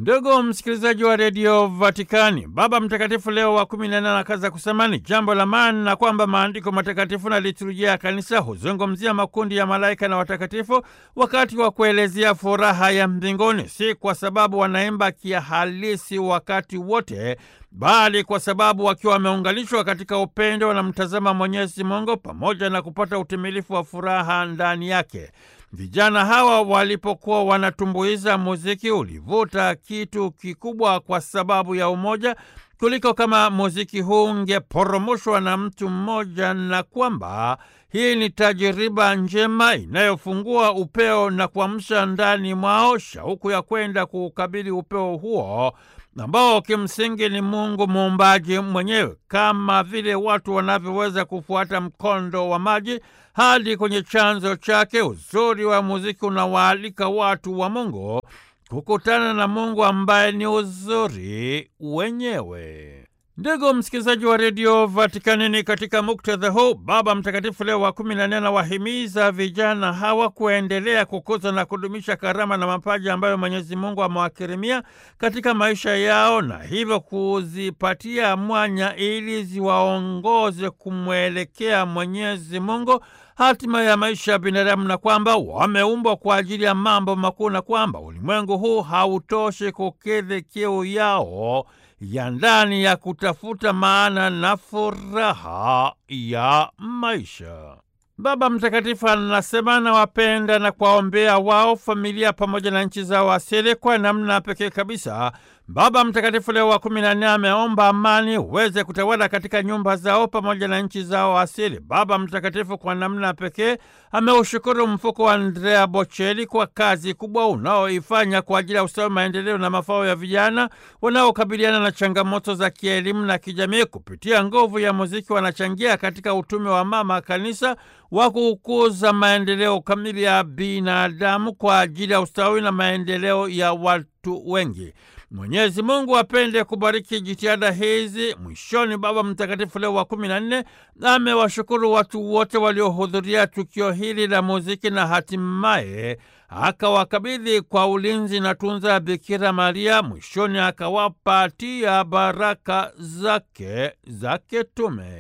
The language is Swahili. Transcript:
Ndugu msikilizaji wa redio Vatikani, Baba Mtakatifu Leo wa kumi na nane anakaza kusema ni jambo la maana na kwamba maandiko matakatifu na liturujia ya kanisa huzungumzia makundi ya malaika na watakatifu wakati wa kuelezea furaha ya mbinguni, si kwa sababu wanaimba kihalisi wakati wote, bali kwa sababu wakiwa wameunganishwa katika upendo wanamtazama Mwenyezi Mungu pamoja na kupata utimilifu wa furaha ndani yake. Vijana hawa walipokuwa wanatumbuiza, muziki ulivuta kitu kikubwa kwa sababu ya umoja kuliko kama muziki huu ungeporomoshwa na mtu mmoja, na kwamba hii ni tajiriba njema inayofungua upeo na kuamsha ndani mwao shauku ya kwenda kuukabili upeo huo ambao kimsingi ni Mungu muumbaji mwenyewe, kama vile watu wanavyoweza kufuata mkondo wa maji hadi kwenye chanzo chake. Uzuri wa muziki unawaalika watu wa Mungu kukutana na Mungu ambaye ni uzuri wenyewe. Ndugu msikilizaji wa redio Vatikani, ni katika muktadha huu Baba Mtakatifu Leo wa kumi na nne anawahimiza vijana hawa kuendelea kukuza na kudumisha karama na mapaji ambayo Mwenyezi Mungu amewakirimia katika maisha yao, na hivyo kuzipatia mwanya ili ziwaongoze kumwelekea Mwenyezi Mungu, hatima ya maisha ya binadamu, na kwamba wameumbwa kwa ajili ya mambo makuu, na kwamba ulimwengu huu hautoshi kukidhi kiu yao ya ndani ya kutafuta maana na furaha ya maisha. Baba Mtakatifu anasema anawapenda na kuwaombea wao, familia pamoja na nchi zao asili. Kwa namna pekee kabisa, Baba Mtakatifu Leo wa kumi na nne ameomba amani uweze kutawala katika nyumba zao pamoja na nchi zao asili. Baba Mtakatifu kwa namna pekee ameushukuru mfuko wa Andrea Bocelli kwa kazi kubwa unaoifanya kwa ajili ya ustawi, maendeleo na mafao ya vijana wanaokabiliana na changamoto za kielimu na kijamii. Kupitia nguvu ya muziki, wanachangia katika utume wa Mama Kanisa wa kukuza maendeleo kamili ya binadamu kwa ajili ya ustawi na maendeleo ya watu wengi. Mwenyezi Mungu apende kubariki jitihada hizi. Mwishoni, Baba Mtakatifu Leo wa kumi na nne amewashukuru watu wote waliohudhuria tukio hili la muziki na hatimaye akawakabidhi kwa ulinzi na tunza Bikira Maria. Mwishoni akawapatia baraka zake za kitume.